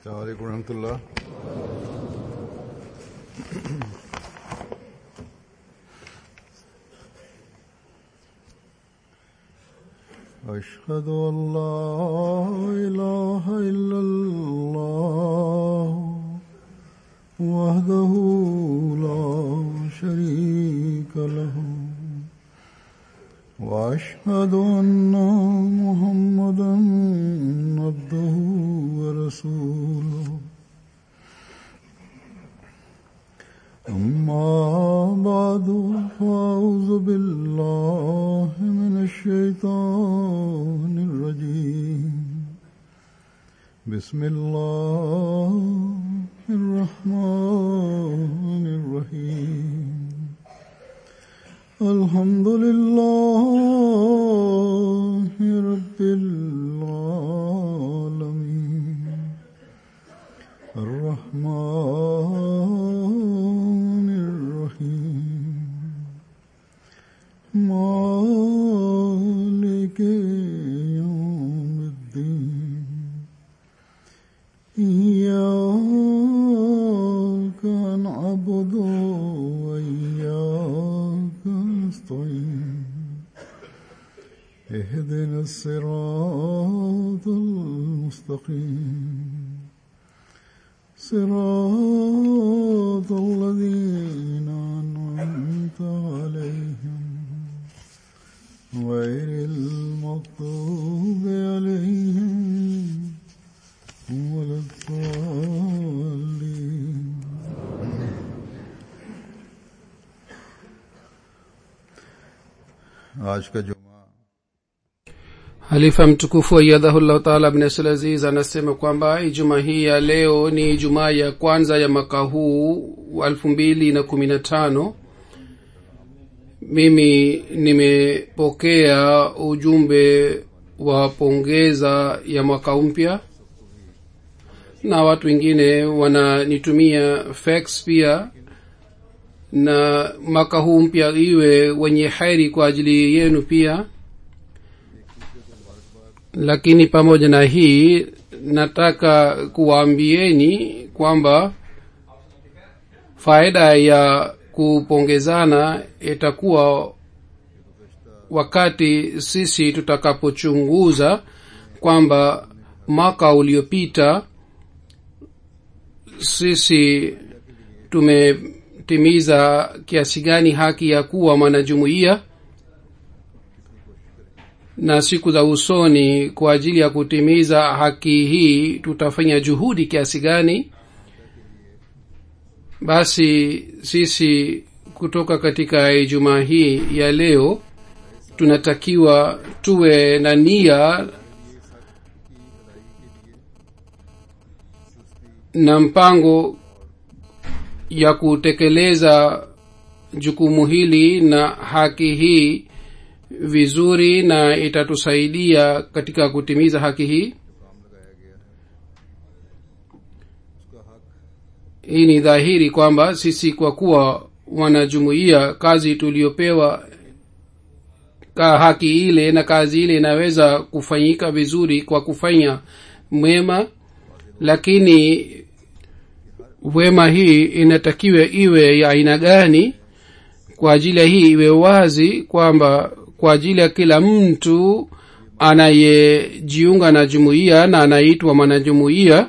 السلام عليكم ورحمة الله أشهد أن لا إله إلا الله وحده لا شريك له وأشهد أن محمدا عبده ورسوله أما بعد فأعوذ بالله من الشيطان الرجيم بسم الله الرحمن الرحيم الحمد لله رب العالمين الرحمن الرحيم مالك يوم الدين إياك نعبد وإياك نستعين اهدنا الصراط المستقيم صراط الذين أنعمت عليهم غير المغضوب عليهم ولا الضالين आज का जुमा halifa mtukufu ayadhahullahu taala abnasl aziz anasema kwamba ijumaa hii ya leo ni ijumaa ya kwanza ya mwaka huu wa elfu mbili na kumi na tano mimi nimepokea ujumbe wa pongeza ya mwaka mpya na watu wengine wananitumia fax pia na mwaka huu mpya iwe wenye heri kwa ajili yenu pia lakini pamoja na hii nataka kuwaambieni kwamba faida ya kupongezana itakuwa wakati sisi tutakapochunguza kwamba mwaka uliopita sisi tumetimiza kiasi gani haki ya kuwa mwanajumuiya na siku za usoni kwa ajili ya kutimiza haki hii tutafanya juhudi kiasi gani basi sisi kutoka katika ijumaa hii ya leo tunatakiwa tuwe na nia na mpango ya kutekeleza jukumu hili na haki hii vizuri na itatusaidia katika kutimiza haki hii hii ni dhahiri kwamba sisi kwa kuwa wanajumuia kazi tuliopewa ka haki ile na kazi ile inaweza kufanyika vizuri kwa kufanya mwema lakini wema hii inatakiwa iwe ya aina gani kwa ajili ya hii iwe wazi kwamba kwa ajili ya kila mtu anayejiunga na jumuiya na anaitwa mwanajumuiya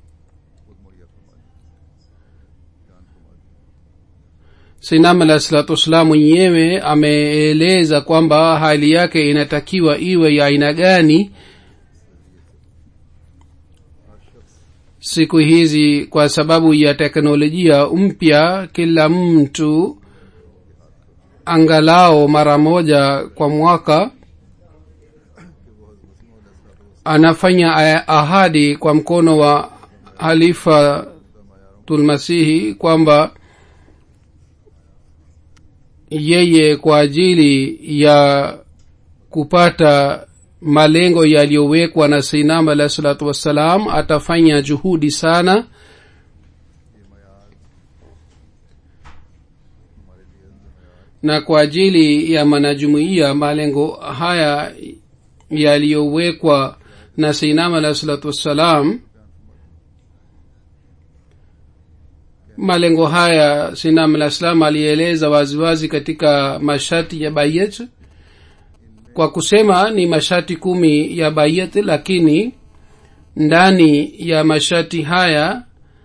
sinam alah salatu wassalam mwenyewe ameeleza kwamba hali yake inatakiwa iwe ya aina gani siku hizi kwa sababu ya teknolojia mpya kila mtu angalao mara moja kwa mwaka anafanya ahadi kwa mkono wa halifa tulmasihi kwamba yeye kwa ajili ya kupata malengo yaliyowekwa na sinam alahi salatu wassalam atafanya juhudi sana na kwa ajili ya manajumuiya malengo haya yaliyowekwa na seinam alahi salatu wassalam malengo haya sinam alah salam alieleza waziwazi katika masharti ya bayet kwa kusema ni masharti kumi ya bayet lakini ndani ya masharti haya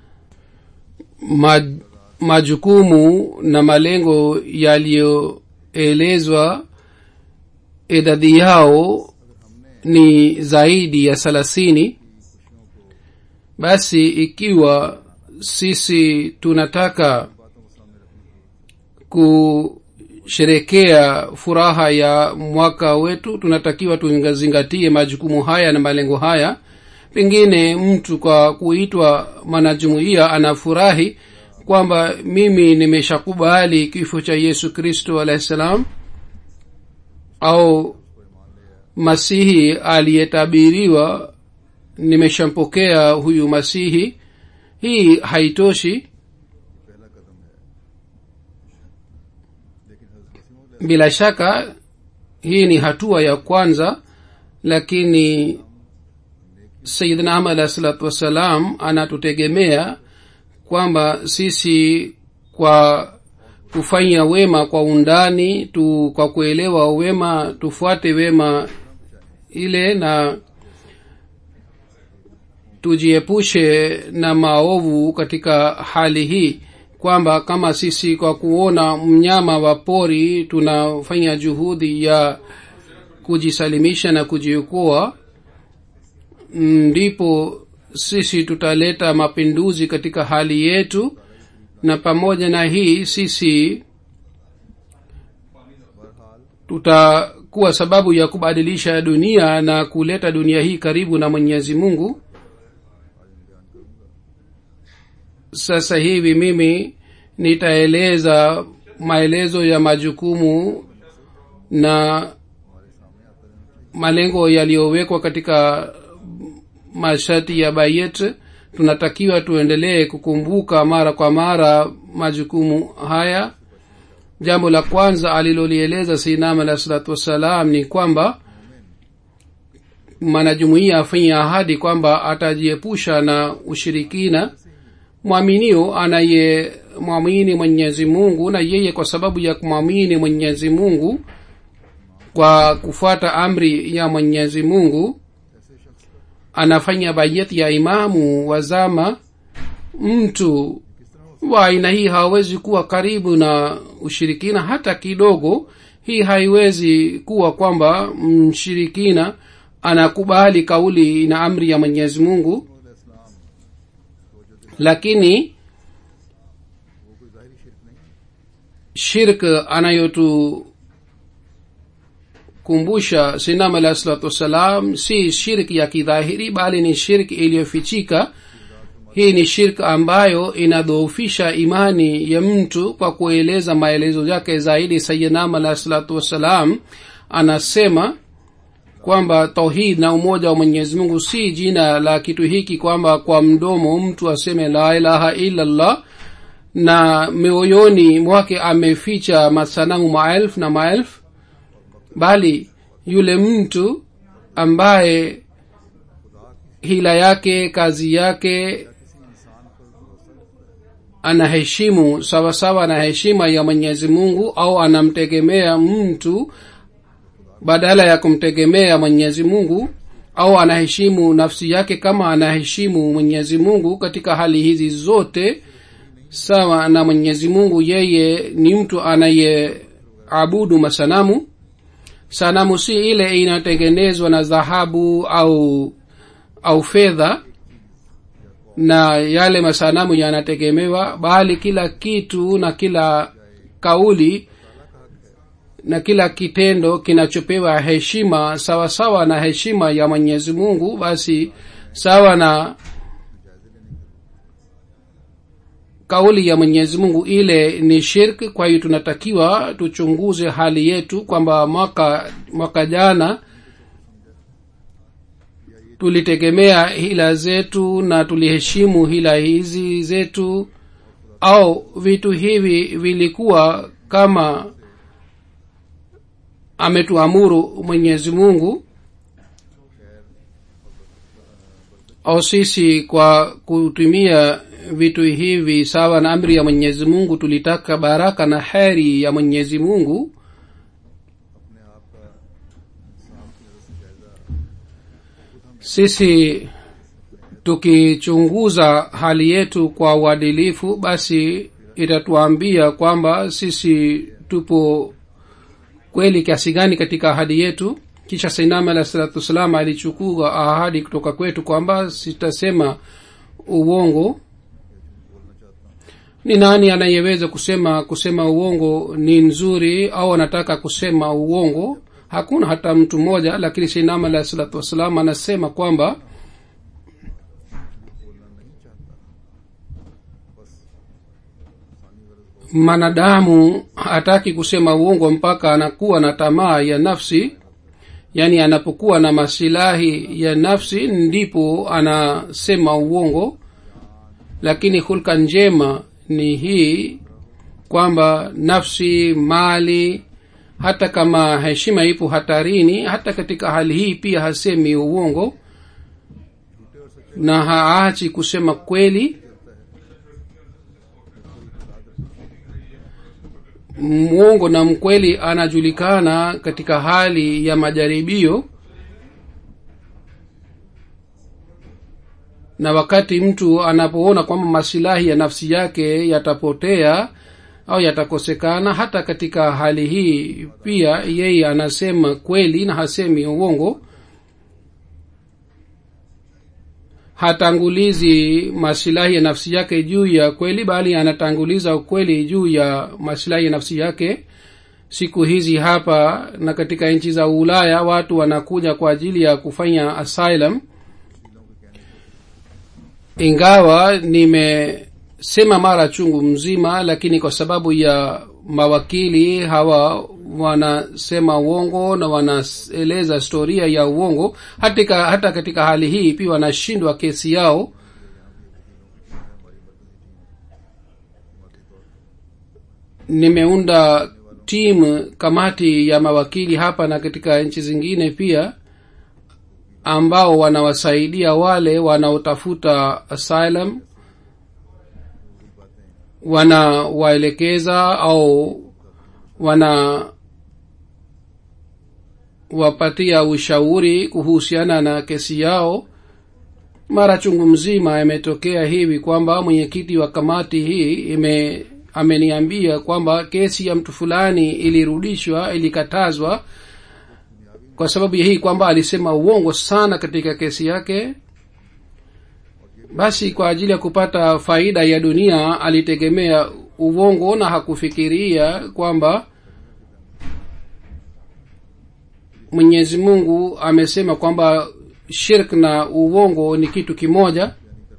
maj, majukumu na malengo yaliyoelezwa idadi yao ni zaidi ya thelathini basi ikiwa sisi tunataka kusherekea furaha ya mwaka wetu tunatakiwa tuzingatie majukumu haya na malengo haya pengine mtu kwa kuitwa mwanajumuiya anafurahi kwamba mimi nimeshakubali kifo cha yesu kristo alahi salam au masihi aliyetabiriwa nimeshampokea huyu masihi hii haitoshi bila shaka hii ni hatua ya kwanza lakini sayidna ahmad alahi salatu wassalam anatutegemea kwamba sisi kwa kufanya wema kwa undani tu kwa kuelewa wema tufuate wema ile na tujiepushe na maovu katika hali hii kwamba kama sisi kwa kuona mnyama wa pori tunafanya juhudi ya kujisalimisha na kujiokoa ndipo sisi tutaleta mapinduzi katika hali yetu na pamoja na hii sisi tutakuwa sababu ya kubadilisha dunia na kuleta dunia hii karibu na mwenyezi mungu sasa hivi mimi nitaeleza maelezo ya majukumu na malengo yaliyowekwa katika masharti ya bayet tunatakiwa tuendelee kukumbuka mara kwa mara majukumu haya jambo la kwanza alilolieleza sinam alahi salatu wassalam ni kwamba mwanajumuia afanye ahadi kwamba atajiepusha na ushirikina mwaminio anaye mwamini mwenyezi mungu na yeye kwa sababu ya kumwamini mwenyezi mungu kwa kufuata amri ya mwenyezi mungu anafanya bayeti ya imamu wa zama mtu wa aina hii hawezi kuwa karibu na ushirikina hata kidogo hii haiwezi kuwa kwamba mshirikina anakubali kauli na amri ya mwenyezi mungu lakini shirk anayotu kumbusha sinam alahi salatu wassalam si shirki ya kidhahiri bali ni shirki iliyofichika hii ni shirk ambayo inadhoofisha imani ya mtu kwa kueleza maelezo yake zaidi sayidnam alahi salatu wassalam anasema kwamba tauhid na umoja wa mwenyezi mungu si jina la kitu hiki kwamba kwa mdomo mtu aseme la ilaha illallah na mioyoni mwake ameficha masanamu maelfu na maelfu bali yule mtu ambaye hila yake kazi yake anaheshimu sawasawa na heshima ya mwenyezi mungu au anamtegemea mtu badala ya kumtegemea mwenyezi mungu au anaheshimu nafsi yake kama anaheshimu mwenyezi mungu katika hali hizi zote sawa na mwenyezi mungu yeye ni mtu anayeabudu masanamu sanamu si ile inatengenezwa na dhahabu au au fedha na yale masanamu yanategemewa bali kila kitu na kila kauli na kila kitendo kinachopewa heshima sawa sawa na heshima ya mwenyezi mungu basi sawa na kauli ya mwenyezi mungu ile ni shirk kwa hiyo tunatakiwa tuchunguze hali yetu kwamba mwaka mwaka jana tulitegemea hila zetu na tuliheshimu hila hizi zetu au vitu hivi vilikuwa kama ametuamuru mwenyezi mungu au sisi kwa kutumia vitu hivi sawa na amri ya mwenyezi mungu tulitaka baraka na heri ya mwenyezi mungu अपने आप का इंसाफ की नजर से जायजा sisi tukichunguza hali yetu kwa uadilifu basi itatuambia kwamba sisi tupo kweli kiasi gani katika ahadi yetu kisha sainama alah salatu wassalam alichukua ahadi kutoka kwetu kwamba sitasema uongo ni nani anayeweza kusema kusema uongo ni nzuri au anataka kusema uongo hakuna hata mtu mmoja lakini sainama alah salatu wassalam anasema kwamba बोलना नहीं चाहता बस इंसानी गरज mwanadamu hataki kusema uongo mpaka anakuwa na tamaa ya nafsi yaani anapokuwa na masilahi ya nafsi ndipo anasema uongo lakini hulka njema ni hii kwamba nafsi mali hata kama heshima ipo hatarini hata katika hali hii pia hasemi uongo na haachi kusema kweli mwongo na mkweli anajulikana katika hali ya majaribio na wakati mtu anapoona kwamba masilahi ya nafsi yake yatapotea au yatakosekana hata katika hali hii pia yeye anasema kweli na hasemi uongo hatangulizi masilahi ya nafsi yake juu ya kweli bali anatanguliza ukweli juu ya masilahi ya nafsi yake siku hizi hapa na katika nchi za ulaya watu wanakuja kwa ajili ya kufanya asylum ingawa nimesema mara chungu mzima lakini kwa sababu ya mawakili hawa wanasema uongo na wanaeleza historia ya uongo hatika, hata katika hali hii pia wanashindwa kesi yao nimeunda timu kamati ya mawakili hapa na katika nchi zingine pia ambao wanawasaidia wale wanaotafuta asylum wanawaelekeza au wana wapatia ushauri kuhusiana na kesi yao mara chungu mzima imetokea hivi kwamba mwenyekiti wa kamati hii ime ameniambia kwamba kesi ya mtu fulani ilirudishwa ilikatazwa kwa sababu ya hii kwamba alisema uongo sana katika kesi yake basi kwa ajili ya kupata faida ya dunia alitegemea uongo na hakufikiria kwamba mwenyezi mungu amesema kwamba shirk na uongo ni kitu kimoja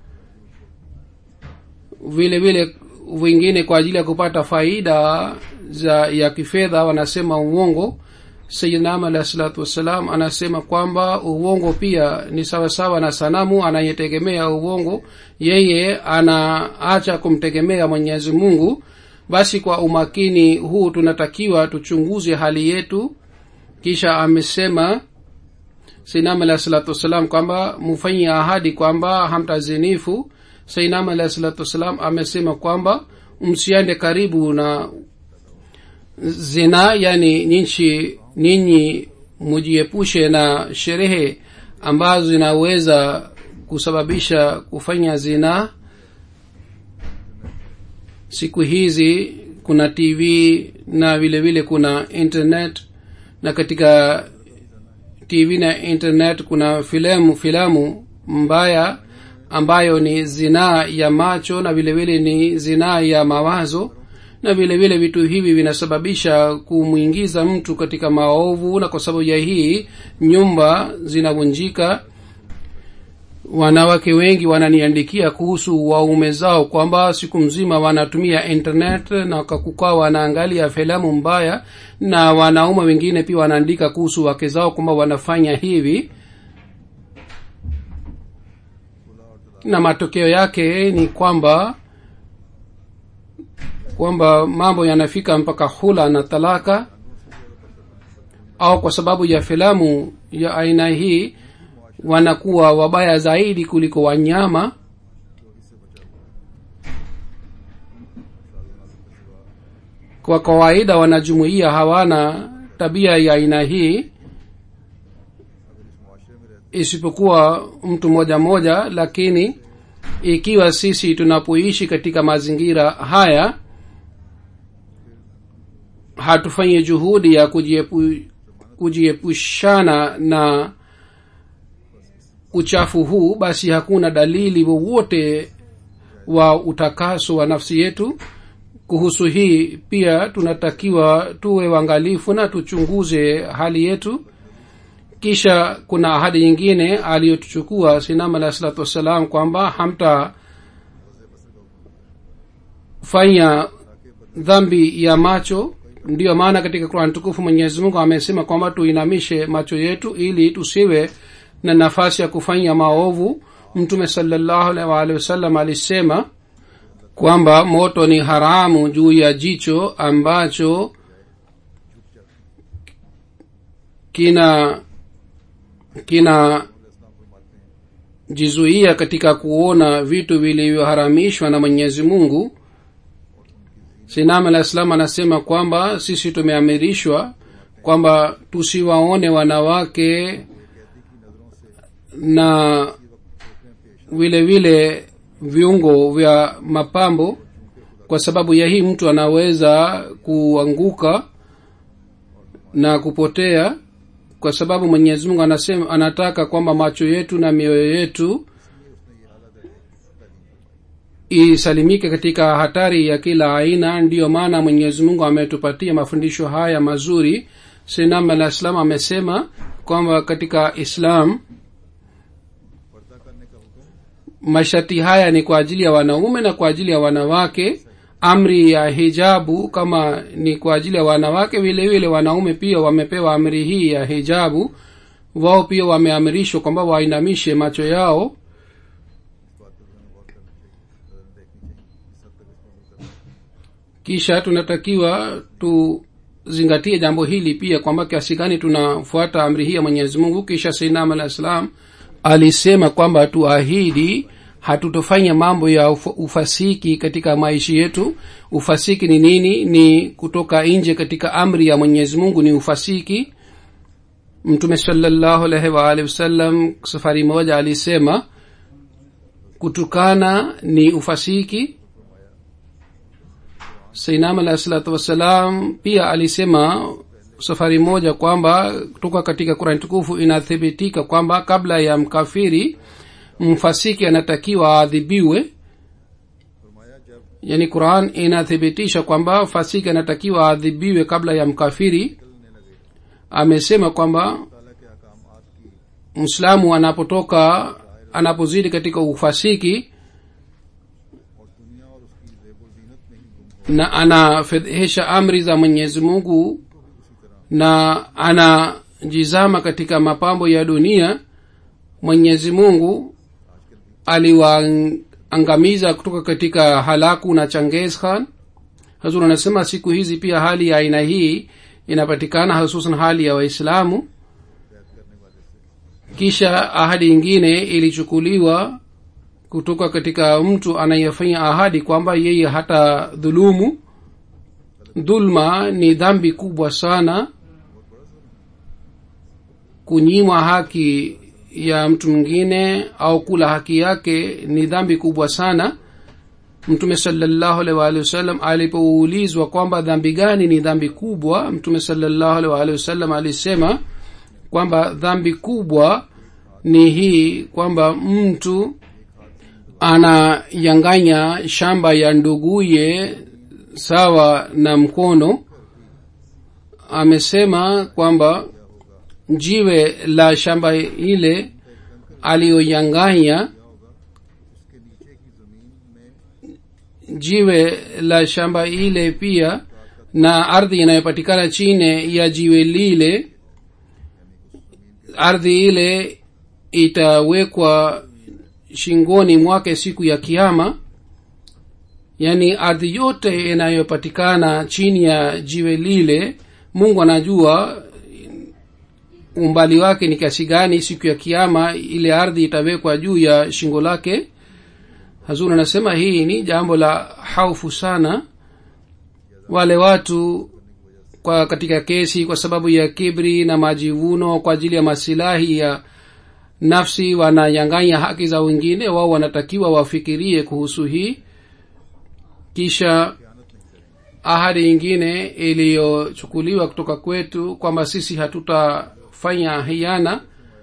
vile vile wengine kwa ajili ya kupata faida za ya kifedha wanasema uongo sayidnam alahi salatu wassalam anasema kwamba uongo pia ni sawasawa na sanamu anayetegemea uongo yeye anaacha kumtegemea mwenyezi mungu basi kwa umakini huu tunatakiwa tuchunguze hali yetu kisha amesema sainam alahi salatu wassalam kwamba mufanyie ahadi kwamba hamtazinifu sainam alahi salatu wassalam amesema kwamba msiende karibu na zina yani nyinchi ninyi mujiepushe na sherehe ambazo zinaweza kusababisha kufanya zina siku hizi kuna tv na vile vile kuna internet na katika tv na internet kuna filamu filamu mbaya ambayo ni zinaa ya macho na vile vile ni zinaa ya mawazo na vile vile vitu hivi vinasababisha kumwingiza mtu katika maovu na kwa sababu ya hii nyumba zinavunjika wanawake wengi wananiandikia kuhusu waume zao kwamba siku mzima wanatumia internet na kakukaa wanaangalia filamu mbaya na wanaume wengine pia wanaandika kuhusu wake zao kwamba wanafanya hivi na matokeo yake ni kwamba kwamba mambo yanafika mpaka hula na talaka au kwa sababu ya filamu ya aina hii wanakuwa wabaya zaidi kuliko wanyama kwa kawaida wanajumuia hawana tabia ya aina hii isipokuwa mtu mmoja mmoja lakini ikiwa sisi tunapoishi katika mazingira haya hatufanyi juhudi ya kujiepu, kujiepushana na uchafu huu basi hakuna dalili wowote wa utakaso wa nafsi yetu kuhusu hii pia tunatakiwa tuwe uangalifu na tuchunguze hali yetu kisha kuna ahadi nyingine aliyotuchukua sinam alahi salatu wassalam kwamba hamta fanya dhambi ya macho ndiyo maana katika qurani tukufu mwenyezi mungu amesema kwamba tuinamishe macho yetu ili tusiwe na nafasi ya kufanya maovu mtume salallahu alaihi waalihi wasallam alisema kwamba moto ni haramu juu ya jicho ambacho kina kina jizuia katika kuona vitu vilivyoharamishwa na mwenyezi mungu sinam alah salam anasema kwamba sisi tumeamirishwa kwamba tusiwaone wanawake na vile vile viungo vya mapambo kwa sababu ya hii mtu anaweza kuanguka na kupotea kwa sababu mwenyezi mungu anasema anataka kwamba macho yetu na mioyo yetu isalimike katika hatari ya kila aina ndiyo maana mwenyezi mungu ametupatia mafundisho haya mazuri sinam alah islam amesema kwamba katika islam masharti haya ni kwa ajili ya wanaume na kwa ajili ya wanawake amri ya hijabu kama ni kwa ajili ya wanawake vile vile wanaume pia wamepewa amri hii ya hijabu wao pia wameamrishwa kwamba wainamishe macho yao kisha tunatakiwa tuzingatie jambo hili pia kwamba kiasi gani tunafuata amri hii ya mwenyezi mungu kisha sainam alah salam alisema kwamba tuahidi hatutofanya mambo ya uf- ufasiki katika maisha yetu ufasiki ni nini ni kutoka nje katika amri ya mwenyezi mungu ni ufasiki mtume salallahu alaihi waalihi wasallam safari moja alisema kutukana ni ufasiki sainam alahi salatu wassalam pia alisema safari moja kwamba kutoka katika kurani tukufu inathibitika kwamba kabla ya mkafiri mfasiki anatakiwa aadhibiwe yani quran inathibitisha kwamba fasiki anatakiwa aadhibiwe kabla ya mkafiri amesema kwamba mslamu anapotoka anapozidi katika ufasiki na anafedhehesha amri za mwenyezi mungu na anajizama katika mapambo ya dunia mwenyezi mungu aliwaangamiza kutoka katika halaku na changes khan hazur anasema siku hizi pia hali ya aina hii inapatikana hususan hali ya waislamu kisha ahadi ingine ilichukuliwa kutoka katika mtu anayefanya ahadi kwamba yeye hata dhulumu dhulma ni dhambi kubwa sana kunyimwa haki ya mtu mwingine au kula haki yake ni dhambi kubwa sana mtume salallahu alaihi waalihi wasallam alipoulizwa kwamba dhambi gani ni dhambi kubwa mtume salallahu alaihi waalihi wasallam alisema kwamba dhambi kubwa ni hii kwamba mtu anayanganya shamba ya nduguye sawa na mkono amesema kwamba jiwe la shamba ile aliyoyanganya jiwe la shamba ile pia na ardhi inayopatikana chini ya jiwe lile ardhi ile itawekwa shingoni mwake siku ya kiama yaani ardhi yote inayopatikana chini ya jiwe lile mungu anajua umbali wake ni kiasi gani siku ya kiama ile ardhi itawekwa juu ya shingo lake hazur anasema hii ni jambo la haufu sana wale watu kwa katika kesi kwa sababu ya kibri na majivuno kwa ajili ya masilahi ya nafsi wananyang'anya haki za wengine wao wanatakiwa wafikirie kuhusu hii kisha ahadi ingine iliyochukuliwa kutoka kwetu kwamba sisi hatutafanya hiana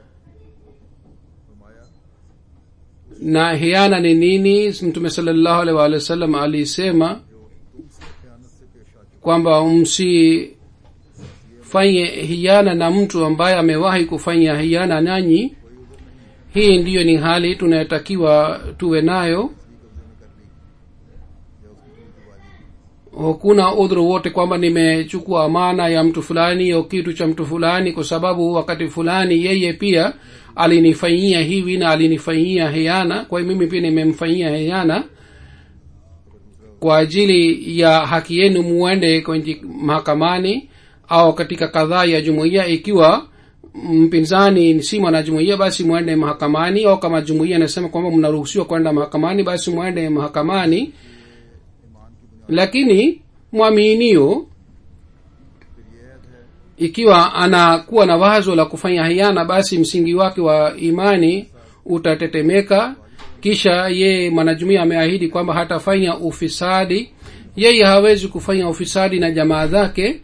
na hiana ni nini mtume salllahu alih waalihi wasallam alisema kwamba msifanye hiana na mtu ambaye amewahi kufanya hiana nanyi hii ndiyo ni hali tunayotakiwa tuwe nayo hakuna udhuru wote kwamba nimechukua amana ya mtu fulani au kitu cha mtu fulani kwa sababu wakati fulani yeye pia alinifanyia hivi na alinifanyia hiana kwa hiyo mimi pia nimemfanyia hiana kwa ajili ya haki yenu muende kwenye mahakamani au katika kadhaa ya jumuiya ikiwa mpinzani si mwanajumuiya basi mwende mahakamani au kama jumuiya anasema kwamba mnaruhusiwa kwenda mahakamani basi mwende mahakamani lakini mwaminio ikiwa anakuwa na wazo la kufanya hiana basi msingi wake wa imani utatetemeka kisha yeye mwanajumuia ameahidi kwamba hatafanya ufisadi yeye hawezi kufanya ufisadi na jamaa zake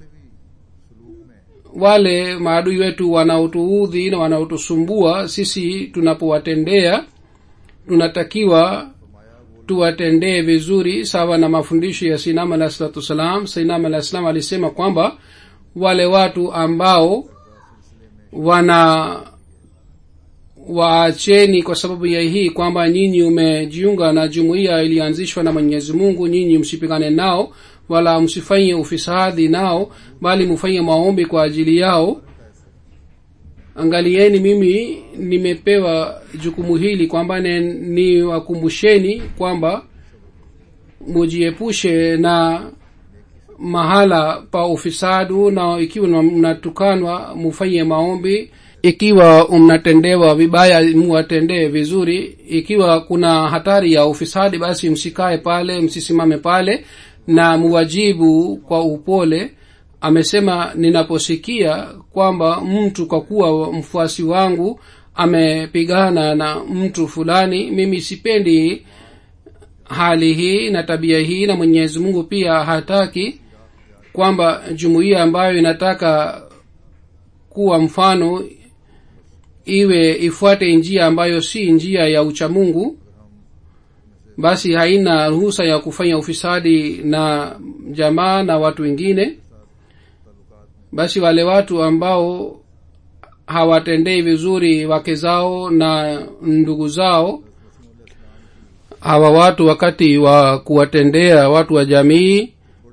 wale maadui wetu wanaotuudhi na wanaotusumbua sisi tunapowatendea tunatakiwa tuwatendee vizuri sawa na mafundisho ya sinam alah salatu wassalam sinam alah salam alisema kwamba wale watu ambao wana waacheni kwa sababu ya hii kwamba nyinyi umejiunga na jumuiya iliyoanzishwa na mwenyezi mungu nyinyi msipigane nao wala msifanye ufisadi nao bali mfanye maombi kwa ajili yao angalieni mimi nimepewa jukumu hili kwamba niwakumbusheni kwamba mujiepushe na mahala pa ufisadu na ikiwa mnatukanwa mufanye maombi ikiwa mnatendewa vibaya muwatendee vizuri ikiwa kuna hatari ya ufisadi basi msikae pale msisimame pale na muwajibu kwa upole amesema ninaposikia kwamba mtu kwa kuwa mfuasi wangu amepigana na mtu fulani mimi sipendi hali hii na tabia hii na mwenyezi mungu pia hataki kwamba jumuiya ambayo inataka kuwa mfano iwe ifuate njia ambayo si njia ya uchamungu basi haina ruhusa ya kufanya ufisadi na jamaa na watu wengine basi wale watu ambao hawatendei vizuri wake zao na ndugu zao hawa watu wakati wa kuwatendea watu wa jamii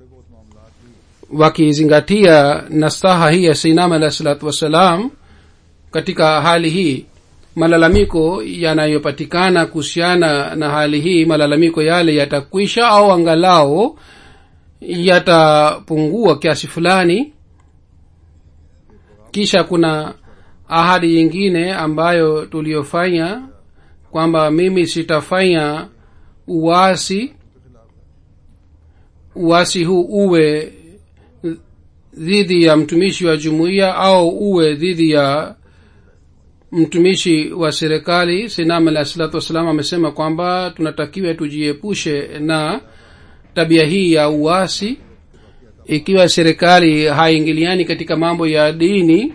wakizingatia nastaha hii ya sinam alah salatu wassalam katika hali hii malalamiko yanayopatikana kuhusiana na hali hii malalamiko yale yatakwisha au angalao yatapungua kiasi fulani kisha kuna ahadi nyingine ambayo tuliyofanya kwamba mimi sitafanya uwasi uwasi huu uwe dhidi ya mtumishi wa jumuiya au uwe dhidi ya mtumishi wa serikali sinam alah salatu wassalam amesema kwamba tunatakiwa tujiepushe na tabia hii ya uasi ikiwa serikali haingiliani katika mambo ya dini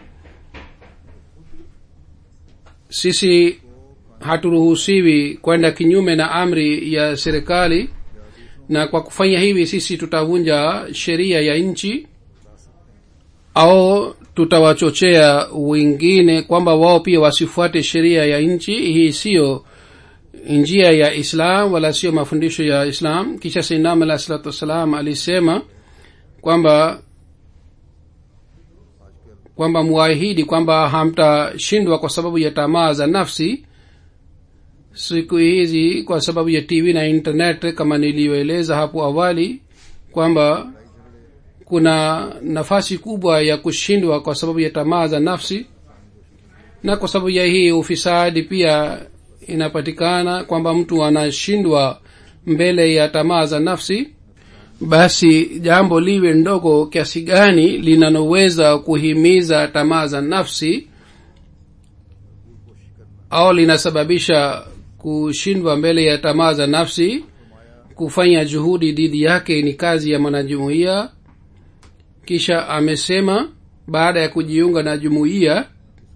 sisi haturuhusiwi kwenda kinyume na amri ya serikali na kwa kufanya hivi sisi tutavunja sheria ya nchi au tutawachochea wengine kwamba wao pia wasifuate sheria ya nchi hii siyo njia ya islam wala sio mafundisho ya islam kisha sinam alah salatu wassalam alisema kwamba kwamba muahidi kwamba hamtashindwa kwa sababu ya tamaa za nafsi siku hizi kwa sababu ya tv na internet kama niliyoeleza hapo awali kwamba kuna nafasi kubwa ya kushindwa kwa sababu ya tamaa za nafsi na kwa sababu ya hii ufisadi pia inapatikana kwamba mtu anashindwa mbele ya tamaa za nafsi basi jambo liwe ndogo kiasi gani linaloweza kuhimiza tamaa za nafsi au linasababisha kushindwa mbele ya tamaa za nafsi kufanya juhudi dhidi yake ni kazi ya mwanajumuiya kisha amesema baada ya kujiunga na jumuiya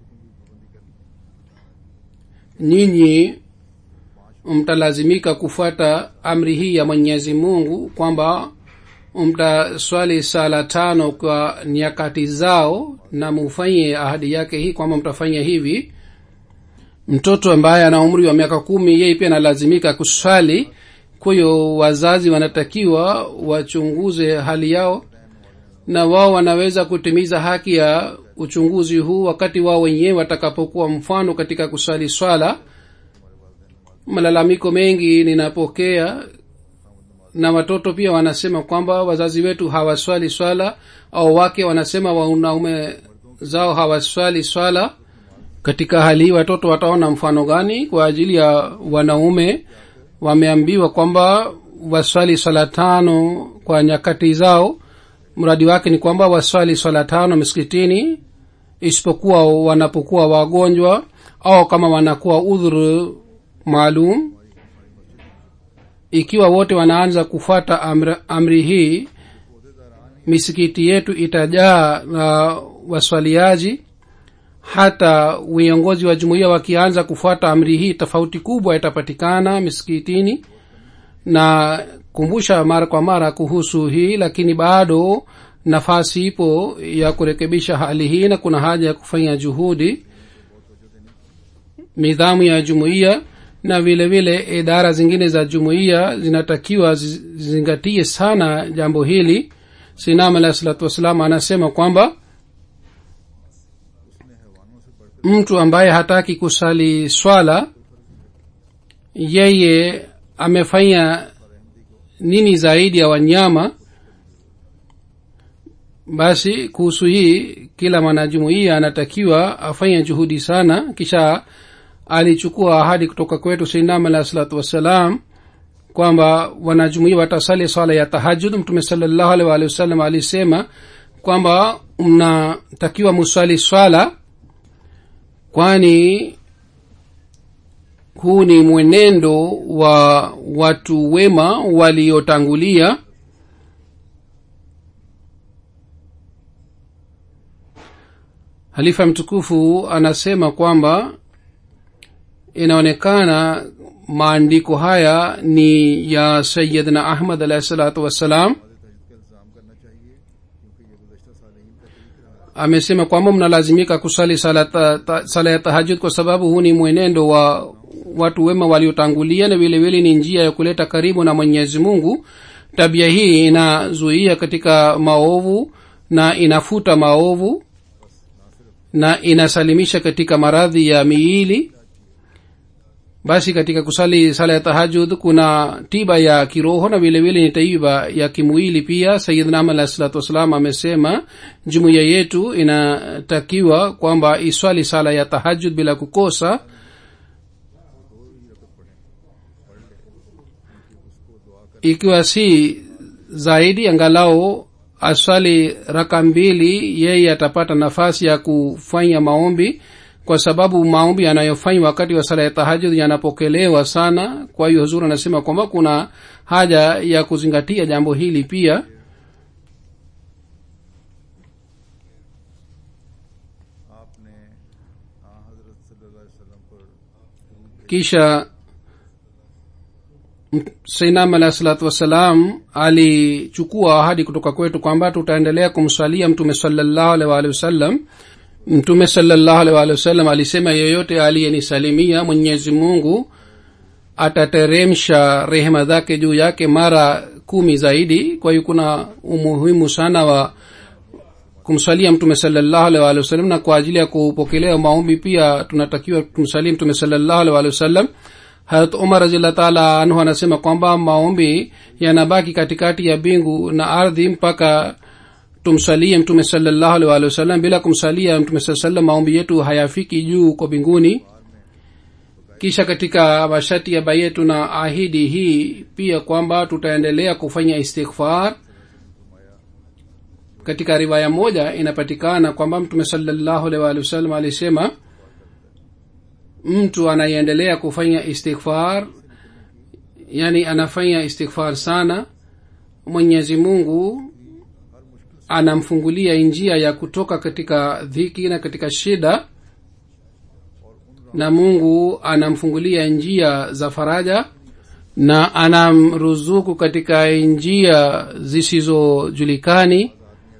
nyinyi mtalazimika kufuata amri hii ya mwenyezi mungu kwamba mtaswali sala tano kwa nyakati zao na mufanye ahadi yake hii kwamba mtafanya hivi mtoto ambaye ana umri wa miaka kumi yeye pia analazimika kuswali kwa hiyo wazazi wanatakiwa wachunguze hali yao na wao wanaweza kutimiza haki ya uchunguzi huu wakati wao wenyewe watakapokuwa mfano katika kusali swala malalamiko mengi ninapokea na watoto pia wanasema kwamba wazazi wetu hawaswali swala au wake wanasema wanaume zao hawaswali swala katika hali hii watoto wataona mfano gani kwa ajili ya wanaume wameambiwa kwamba waswali swala tano kwa nyakati zao mradi wake ni kwamba waswali swala tano miskitini isipokuwa wanapokuwa wagonjwa au kama wanakuwa udhuru maalum ikiwa wote wanaanza kufuata amri, amri hii misikiti yetu itajaa na uh, waswaliaji hata viongozi wa jumuiya wakianza kufuata amri hii tofauti kubwa itapatikana misikitini na kumbusha mara kwa mara kuhusu hii lakini bado nafasi ipo ya kurekebisha hali hii na kuna haja ya kufanya juhudi nidhamu ya jumuiya na vile vile idara zingine za jumuiya zinatakiwa zizingatie sana jambo hili sinam alahi salatu wassalam anasema kwamba mtu ambaye hataki kusali swala yeye amefanya nini zaidi ya wanyama basi kuhusu hii kila mwanajumuiya anatakiwa afanye juhudi sana kisha alichukua ahadi kutoka kwetu sainam alahi salatu wassalam kwamba wanajumuia watasali swala ya tahajud mtume salallahu alih waalihi wasallam alisema kwamba mnatakiwa muswali swala kwani huu ni mwenendo wa watu wema waliotangulia halifa mtukufu anasema kwamba inaonekana maandiko haya ni ya sayidna ahmad alahi salatu wassalam amesema kwamba mnalazimika kusali sala, ta, ta, sala ya tahajud kwa sababu huu ni mwenendo wa watu wema waliotangulia na vile vile ni njia ya kuleta karibu na mwenyezi mungu tabia hii inazuia katika maovu na inafuta maovu na inasalimisha katika maradhi ya miili basi katika kusali sala ya tahajud kuna tiba ya kiroho na vile vile ni tiba ya kimwili pia sayidna ama alahi salatu wassalam amesema jumuiya yetu inatakiwa kwamba iswali sala ya tahajud bila kukosa ikiwa si zaidi angalau aswali raka mbili yeye atapata nafasi ya kufanya maombi kwa sababu maombi yanayofanywa wakati wa sala ya tahajud yanapokelewa sana kwa hiyo huzuri anasema kwamba kuna haja ya kuzingatia jambo hili pia आपने हाँ हजरत सल्लल्लाहु अलैहि वसल्लम पर kisha sainam alahi salatu wassalam alichukua ahadi kutoka kwetu kwamba tutaendelea kumswalia mtume salallahu alaihi waalihi wasallam mtume salallahu alaihi waalihi wasallam alisema yeyote aliyenisalimia mwenyezi mungu atateremsha rehema zake juu yake mara kumi zaidi kwa hiyo kuna umuhimu sana wa kumsalia mtume salallahu alaihi waalihi wasallam na kwa ajili ya kupokelewa maombi pia tunatakiwa tumsalie mtume salallahu alaihi waalihi wasallam harat umar raziallah taala anhu anasema kwamba maombi yanabaki katikati ya mbingu na ardhi mpaka tumsalie mtume salallahu alaihi waalihi wasallam bila kumsalia mtume saa salam maombi yetu hayafiki juu kwa mbinguni kisha katika masharti ya baye tuna ahidi hii pia kwamba tutaendelea kufanya istighfar katika riwaya moja inapatikana kwamba mtume salallahu alaihi waalihi wasallam alisema mtu anayeendelea kufanya istighfar yani anafanya istighfar sana mwenyezi mungu anamfungulia njia ya kutoka katika dhiki na katika shida na mungu anamfungulia njia za faraja na anamruzuku katika njia zisizojulikani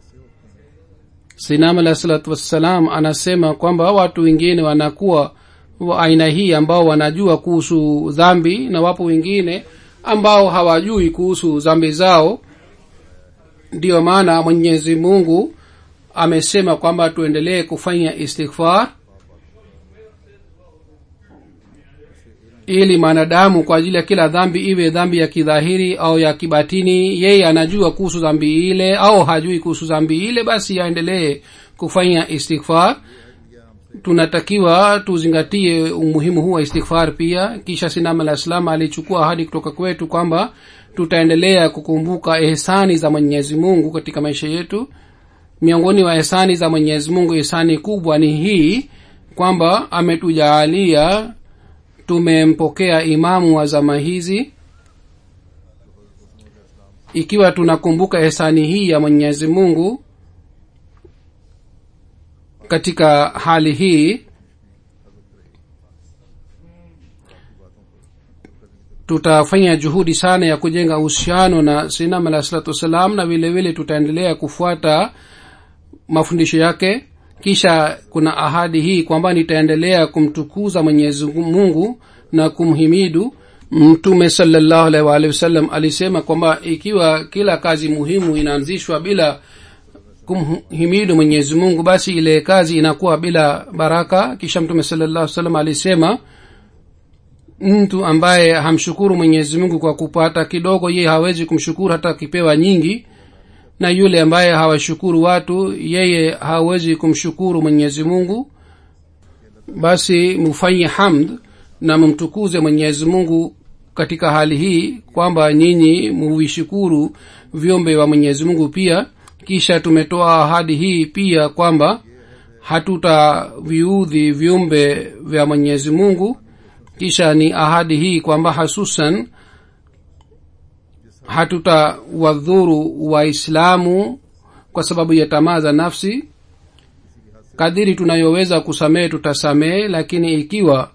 sinam alah salatu wassalam anasema kwamba watu wengine wanakuwa wa aina hii ambao wanajua kuhusu dhambi na wapo wengine ambao hawajui kuhusu dhambi zao ndiyo maana mwenyezi mungu amesema kwamba tuendelee kufanya istighfar ili mwanadamu kwa ajili ya kila dhambi iwe dhambi ya kidhahiri au ya kibatini yeye anajua kuhusu dhambi ile au hajui kuhusu dhambi ile basi aendelee kufanya istighfar tunatakiwa tuzingatie umuhimu huu wa istighfar pia kisha sinam alah salam alichukua ahadi kutoka kwetu kwamba tutaendelea kukumbuka ehsani za mwenyezi mungu katika maisha yetu miongoni wa ehsani za mwenyezi mungu ehsani kubwa ni hii kwamba ametujaalia tumempokea imamu wa zama hizi ikiwa tunakumbuka ehsani hii ya mwenyezi mungu katika hali hii tutafanya juhudi sana ya kujenga uhusiano na sinam alah salatu wassalam na vile vile tutaendelea kufuata mafundisho yake kisha kuna ahadi hii kwamba nitaendelea kumtukuza mwenyezi mungu na kumhimidu mtume salallahu alaihi waalihi wasallam alisema kwamba ikiwa kila kazi muhimu inaanzishwa bila kumhimidu mwenyezi mungu basi ile kazi inakuwa bila baraka kisha mtume salallahu salam alisema mtu ambaye hamshukuru mwenyezi mungu kwa kupata kidogo yeye hawezi kumshukuru hata akipewa nyingi na yule ambaye hawashukuru watu yeye hawezi kumshukuru mwenyezi mungu basi mufanye hamd na mumtukuze mwenyezi mungu katika hali hii kwamba nyinyi muvishukuru vyombe wa mwenyezi mungu pia kisha tumetoa ahadi hii pia kwamba hatutaviudhi viumbe vya mwenyezi mungu kisha ni ahadi hii kwamba hasusan hatutawadhuru waislamu kwa sababu ya tamaa za nafsi kadiri tunayoweza kusamehe tutasamehe lakini ikiwa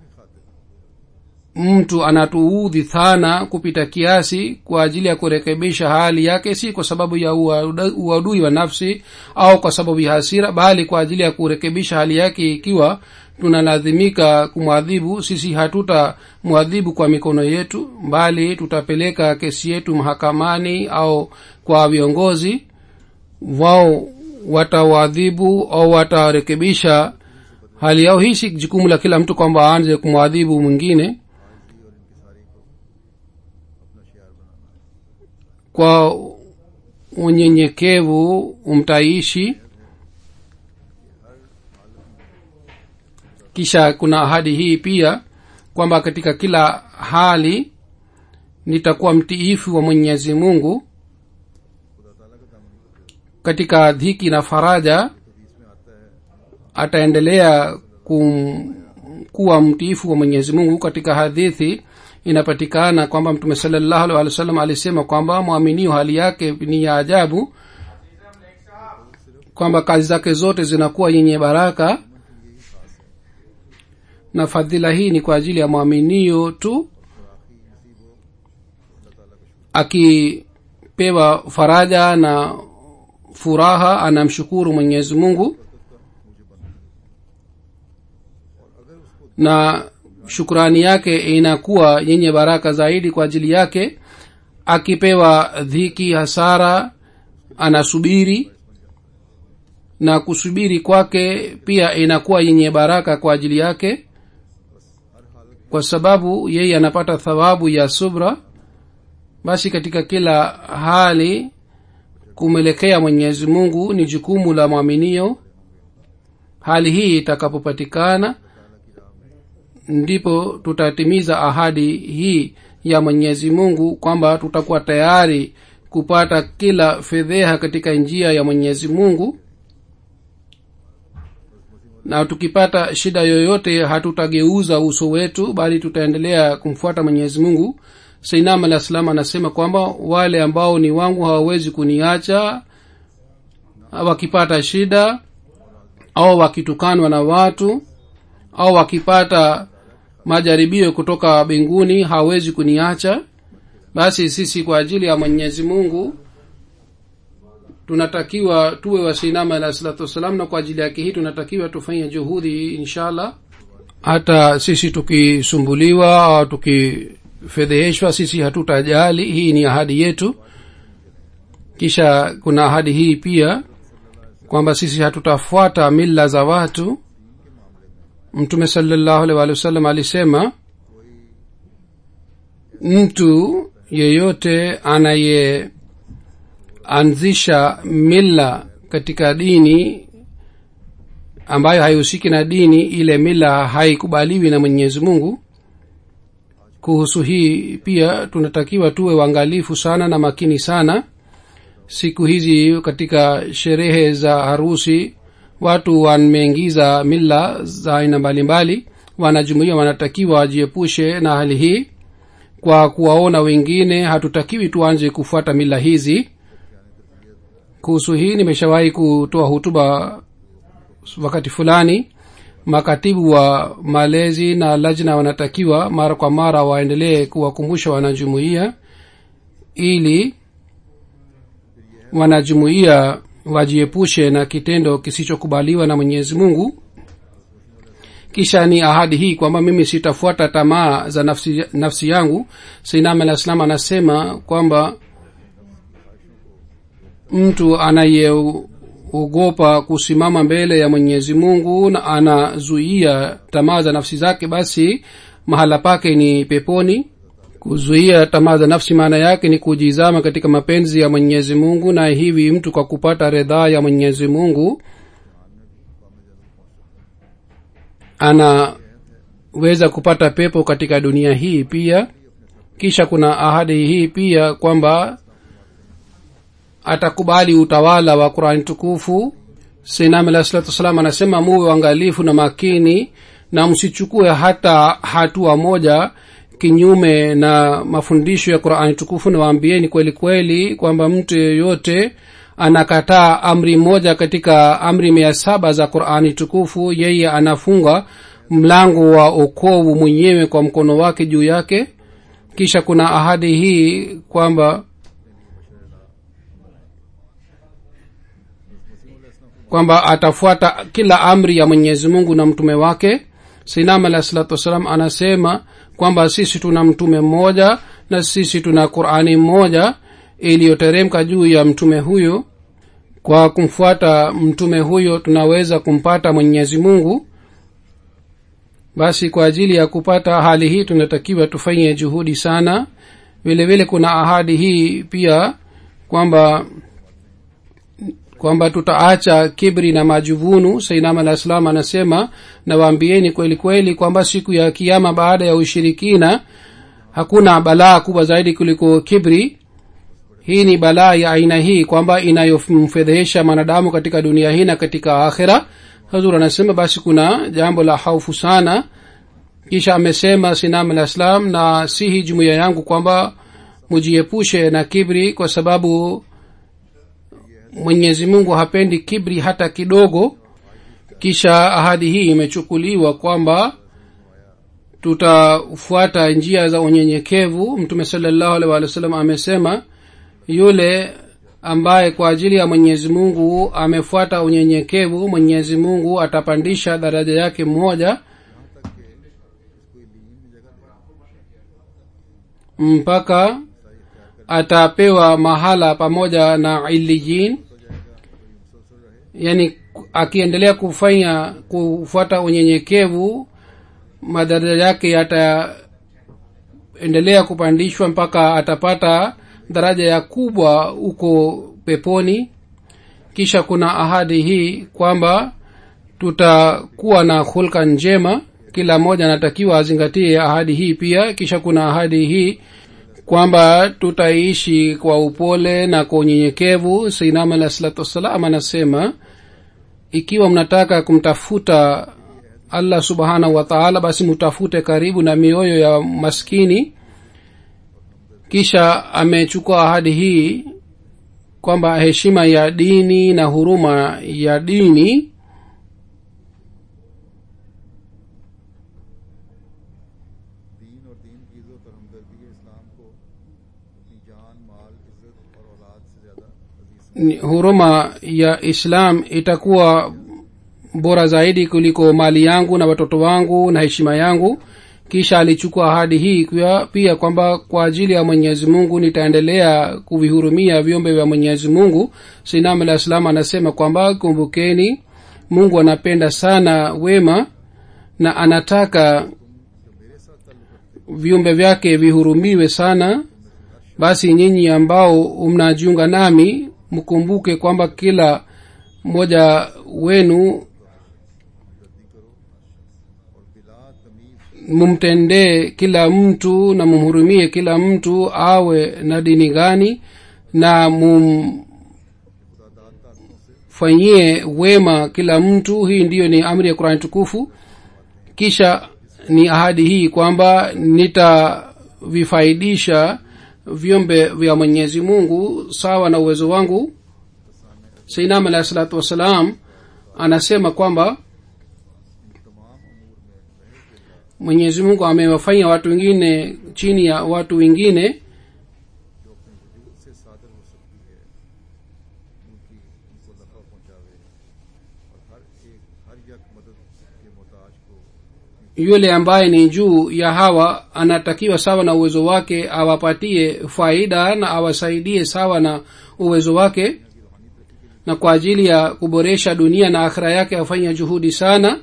mtu anatuudhi sana kupita kiasi kwa ajili ya kurekebisha hali yake si kwa sababu ya uadui wa nafsi au kwa sababu ya hasira bali kwa ajili ya kurekebisha hali yake ikiwa tunalazimika kumwadhibu sisi hatuta mwadhibu kwa mikono yetu bali tutapeleka kesi yetu mahakamani au kwa viongozi wao watawadhibu au watarekebisha hali yao hii si jukumu la kila mtu kwamba aanze kumwadhibu mwingine kwa unyenyekevu umtaishi kisha kuna ahadi hii pia kwamba katika kila hali nitakuwa mtiifu wa mwenyezi mungu katika dhiki na faraja ataendelea kum, kuwa mtiifu wa mwenyezi mungu katika hadithi inapatikana kwamba mtume salallahu alih wa sallam alisema kwamba mwaminio hali yake ni ya ajabu kwamba kazi zake zote zinakuwa yenye baraka na fadhila hii ni kwa ajili ya mwaminio tu akipewa faraja na furaha anamshukuru mwenyezi mungu na shukrani yake inakuwa yenye baraka zaidi kwa ajili yake akipewa dhiki hasara anasubiri na kusubiri kwake pia inakuwa yenye baraka kwa ajili yake kwa sababu yeye anapata thawabu ya subra basi katika kila hali kumwelekea mwenyezi mungu ni jukumu la mwaminio hali hii itakapopatikana ndipo tutatimiza ahadi hii ya mwenyezi mungu kwamba tutakuwa tayari kupata kila fedheha katika njia ya mwenyezi mungu na tukipata shida yoyote hatutageuza uso wetu bali tutaendelea kumfuata mwenyezi mungu sainam alah salam anasema kwamba wale ambao ni wangu hawawezi kuniacha wakipata shida au wakitukanwa na watu au wakipata majaribio kutoka mbinguni hawezi kuniacha basi sisi kwa ajili ya mwenyezi mungu tunatakiwa tuwe wasinama alah salatu wassalam na kwa ajili yake hii tunatakiwa tufanye juhudi inshallah hata sisi tukisumbuliwa au tukifedheheshwa sisi hatutajali hii ni ahadi yetu kisha kuna ahadi hii pia kwamba sisi hatutafuata mila za watu mtume salallahu alih walih wasallam alisema mtu yeyote anayeanzisha mila katika dini ambayo haihusiki na dini ile mila haikubaliwi na mwenyezi mungu kuhusu hii pia tunatakiwa tuwe uangalifu sana na makini sana siku hizi katika sherehe za harusi watu wameingiza mila za aina mbalimbali wanajumuia wanatakiwa wajiepushe na hali hii kwa kuwaona wengine hatutakiwi tuanze kufuata mila hizi kuhusu hii nimeshawahi kutoa hutuba wakati fulani makatibu wa malezi na lajna wanatakiwa mara kwa mara waendelee kuwakumbusha wanajumuia ili wanajumuia wajiepushe na kitendo kisichokubaliwa na mwenyezi mungu kisha ni ahadi hii kwamba mimi sitafuata tamaa za nafsi, nafsi yangu sainam alah salam anasema kwamba mtu anayeogopa kusimama mbele ya mwenyezi mungu na anazuia tamaa za nafsi zake basi mahala pake ni peponi kuzuia tamaa za nafsi maana yake ni kujizama katika mapenzi ya mwenyezi mungu na hivi mtu kwa kupata redhaa ya mwenyezi mungu anaweza kupata pepo katika dunia hii pia kisha kuna ahadi hii pia kwamba atakubali utawala wa qurani tukufu sinam alah salatu wassalam anasema muwe uangalifu na makini na msichukue hata hatua moja kinyume na mafundisho ya qurani tukufu nawaambieni kweli kweli kwamba mtu yeyote anakataa amri moja katika amri mia saba za qurani tukufu yeye anafunga mlango wa okovu mwenyewe kwa mkono wake juu yake kisha kuna ahadi hii kwamba kwamba atafuata kila amri ya mwenyezi mungu na mtume wake sinam alah salatu wassalam anasema kwamba sisi tuna mtume mmoja na sisi tuna qurani mmoja iliyoteremka juu ya mtume huyo kwa kumfuata mtume huyo tunaweza kumpata mwenyezi mungu basi kwa ajili ya kupata hali hii tunatakiwa tufanye juhudi sana vile vile kuna ahadi hii pia kwamba kwamba tutaacha kibri na majuvunu sainam alah salam anasema nawaambieni kweli kweli kwamba siku ya kiama baada ya ushirikina hakuna balaa kubwa zaidi kuliko kibri hii ni balaa ya aina hii kwamba inayomfedhehesha mwanadamu katika dunia hii na katika akhira hazur anasema basi kuna jambo la haufu sana kisha amesema sinam alah salam na sihi jumuiya yangu kwamba mujiepushe na kibri kwa sababu mwenyezi mungu hapendi kibri hata kidogo kisha ahadi hii imechukuliwa kwamba tutafuata njia za unyenyekevu mtume salallahu alih walih wa sallam amesema yule ambaye kwa ajili ya mwenyezi mungu amefuata unyenyekevu mwenyezi mungu atapandisha daraja yake mmoja mpaka atapewa mahala pamoja na iliyin yani akiendelea kufanya kufuata unyenyekevu madaraja yake yataendelea kupandishwa mpaka atapata daraja ya kubwa huko peponi kisha kuna ahadi hii kwamba tutakuwa na hulka njema kila mmoja anatakiwa azingatie ahadi hii pia kisha kuna ahadi hii kwamba tutaishi kwa upole na kwa unyenyekevu sainam alah salatu wassalam anasema ikiwa mnataka kumtafuta allah subhanahu wa taala basi mutafute karibu na mioyo ya maskini kisha amechukua ahadi hii kwamba heshima ya dini na huruma ya dini दीन और दीन की इज्जत और हमदर्दी इस्लाम को अपनी जान माल इज्जत और औलाद से ज्यादा अजीज ni- huruma ya islam itakuwa bora zaidi kuliko mali yangu na watoto wangu na heshima yangu kisha alichukua ahadi hii pia, pia kwamba kwa ajili ya mwenyezi mungu nitaendelea kuvihurumia vyombe vya mwenyezi mungu sinam alah salam anasema kwamba kumbukeni mungu anapenda sana wema na anataka viumbe vyake vihurumiwe sana basi nyinyi ambao mnajiunga nami mkumbuke kwamba kila mmoja wenu और बिला तमीज mumtendee kila mtu na mumhurumie kila mtu awe na dini gani na mumfanyie wema kila mtu hii ndiyo ni amri ya qurani tukufu kisha ni ahadi hii kwamba nitavifaidisha vyombe vya mwenyezi mungu sawa na uwezo wangu sainam alahi salatu wassalam anasema kwamba mwenyezi mungu amewafanya watu wengine chini ya watu wengine से सादर हो सकती है उनकी उनको नफा पहुंचावे और हर एक हर यक मदद के मोहताज को yule ambaye ni juu ya hawa anatakiwa sawa na uwezo wake awapatie faida na awasaidie sawa na uwezo wake na kwa ajili ya kuboresha dunia na akhira yake afanye juhudi sana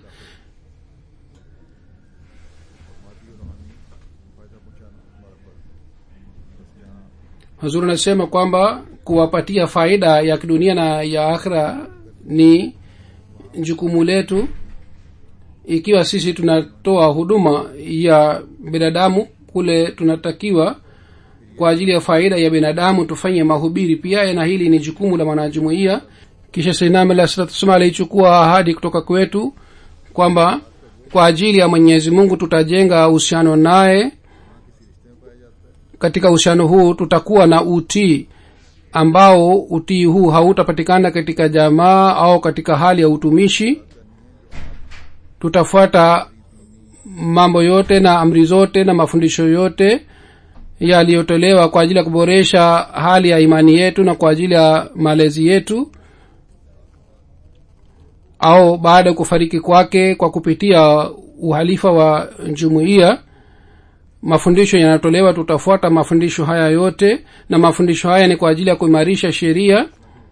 hazur anasema kwamba kuwapatia faida ya kidunia na ya akhira ni jukumu letu ikiwa sisi tunatoa huduma ya binadamu kule tunatakiwa kwa ajili ya faida ya binadamu tufanye mahubiri pia na hili ni jukumu la mwanajumuia kisha sainam alah salatu wassalam alichukua ahadi kutoka kwetu kwamba kwa ajili ya mwenyezi mungu tutajenga uhusiano naye katika uhusiano huu tutakuwa na utii ambao utii huu hautapatikana katika jamaa au katika hali ya utumishi tutafuata mambo yote na amri zote na mafundisho yote yaliyotolewa kwa ajili ya kuboresha hali ya imani yetu na kwa ajili ya malezi yetu au baada ya kufariki kwake kwa kupitia uhalifa wa jumuiya mafundisho yanatolewa tutafuata mafundisho haya yote na mafundisho haya ni kwa ajili ya kuimarisha sheria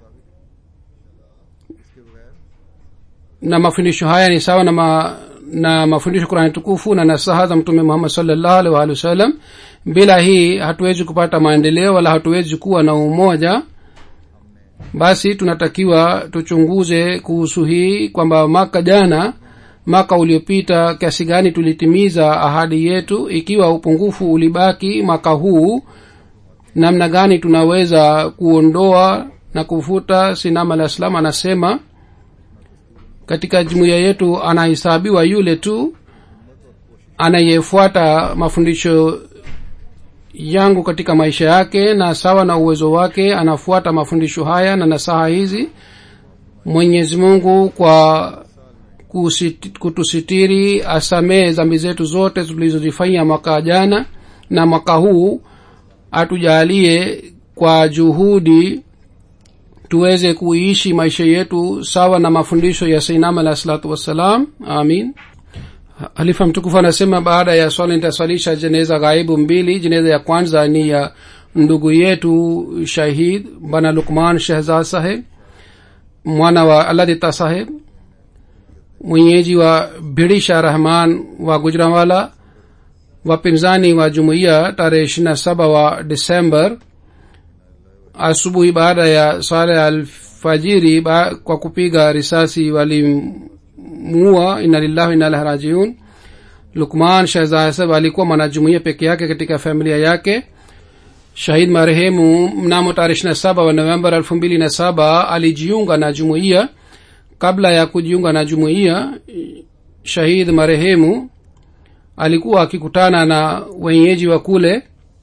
na mafundisho haya ni sawa na, ma, na mafundisho kurani tukufu na nasaha za mtume muhammad salllahu alih waalihi wasallam bila hii hatuwezi kupata maendeleo wala hatuwezi kuwa na umoja basi tunatakiwa tuchunguze kuhusu hii kwamba mwaka jana mwaka uliopita kiasi gani tulitimiza ahadi yetu ikiwa upungufu ulibaki mwaka huu namna gani tunaweza kuondoa na kufuta sinam alah salam anasema katika jumuiya yetu anahesabiwa yule tu anayefuata mafundisho yangu katika maisha yake na sawa na uwezo wake anafuata mafundisho haya na nasaha hizi mwenyezi mungu kwa kusit, kutusitiri asamee zambi zetu zote tulizozifanya mwaka jana na mwaka huu atujalie kwa juhudi tuweze kuishi maisha yetu sawa na mafundisho ya sainam alah salatu wassalam amin halifa mtukufu anasema baada ya swala nitaswalisha jeneza ghaibu mbili jeneza ya kwanza ni ya ndugu yetu shahid bana lukman shehzad saheb mwana wa aladita saheb mwenyeji wa bidisha rahman wa gujranwala wapinzani wa jumuiya tarehe ishirina saba wa disember asubuhi baada ya swala ya alfajiri ba, kwa kupiga risasi walimuua ina lillahi ina ilahi rajiun lukman shahzahsab alikuwa mwanajumuia peke yake katika familia yake shahid marehemu mnamo tarehe ishirina saba wa novemba elfu mbili na saba alijiunga na jumuiya kabla ya kujiunga na jumuiya shahid marehemu alikuwa akikutana na wenyeji wa kule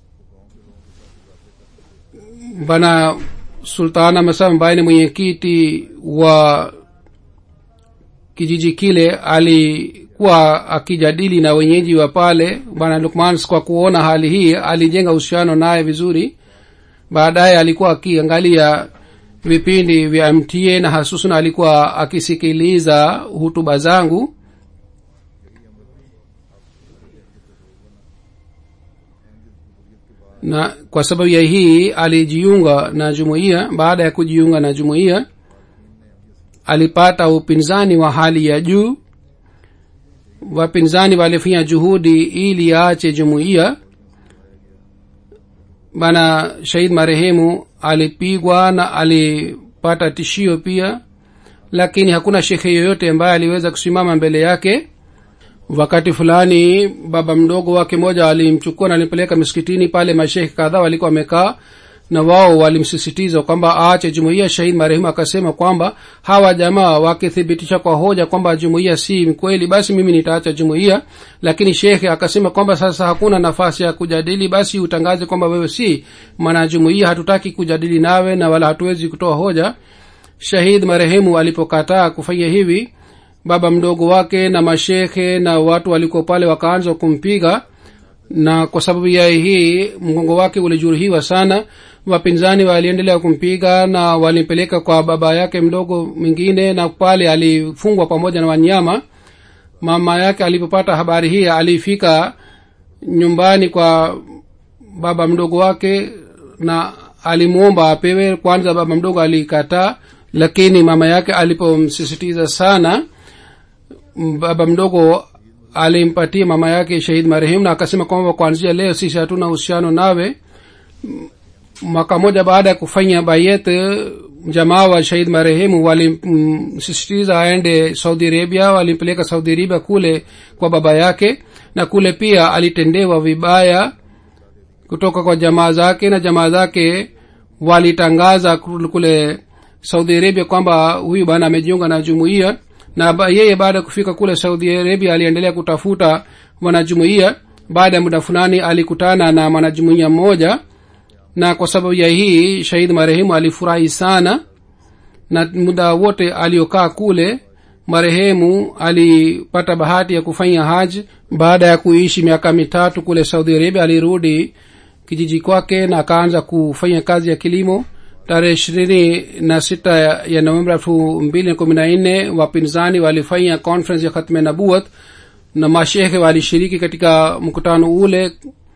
bana sultana masam ambaye ni mwenyekiti wa kijiji kile alikuwa akijadili na wenyeji wa pale bwana lukman kwa kuona hali hii alijenga uhusiano naye vizuri baadaye alikuwa akiangalia vipindi vya mta na hasusan alikuwa akisikiliza hutuba zangu na kwa sababu ya hii alijiunga na jumuiya baada ya kujiunga na jumuiya alipata upinzani wa hali ya juu wapinzani walifanya juhudi ili aache jumuiya bana shahid marehemu alipigwa na alipata tishio pia lakini hakuna shekhe yoyote ambaye aliweza kusimama mbele yake wakati fulani baba mdogo wake moja alimchukua na alimpeleka misikitini pale mashekhe kadhaa walikuwa wamekaa na wao walimsisitiza kwamba aache jumuiya shahid marehemu akasema kwamba hawa jamaa wakithibitisha kwa hoja kwamba jumuiya si kweli basi mimi nitaacha jumuiya lakini shekhe akasema kwamba sasa hakuna nafasi ya kujadili basi utangaze kwamba wewe si mwanajumuiya hatutaki kujadili nawe na wala hatuwezi kutoa hoja shahid marehemu alipokataa kufanya hivi baba mdogo wake na mashekhe na watu walikuwa pale wakaanza kumpiga na kwa sababu ya hii mgongo wake ulijeruhiwa sana wapinzani waliendelea kumpiga na walimpeleka kwa baba yake mdogo mwingine na pale alifungwa pamoja na wanyama mama yake alipopata habari hii alifika nyumbani kwa baba mdogo wake na alimwomba apewe kwanza baba mdogo alikataa lakini mama yake alipomsisitiza sana baba mdogo alimpatia mama yake shahid marehemu na akasema kwamba kuanzia leo sisi hatuna uhusiano nawe mwaka moja baada ya kufanya bayet jamaa wa shahid marehemu walimsisitiza aende saudi arabia walimpeleka saudi arabia kule kwa baba yake na kule pia alitendewa vibaya kutoka kwa jamaa zake na jamaa zake walitangaza kule saudi arabia kwamba huyu bana amejiunga na jumuiya na ba, yeye baada ya kufika kule saudi arabia aliendelea kutafuta mwanajumuiya baada ya muda fulani alikutana na mwanajumuiya mmoja na kwa sababu ya hii shahid marehemu alifurahi sana na muda wote aliokaa kule marehemu alipata bahati ya kufanya haji baada ya kuishi miaka mitatu kule saudi arabia alirudi kijiji kwake na akaanza kufanya kazi ya kilimo tarehe ishirini na sita ya novemba elfu mbili na kumi na nne wapinzani walifanya conference ya khatme nabuat na mashekhe walishiriki katika mkutano ule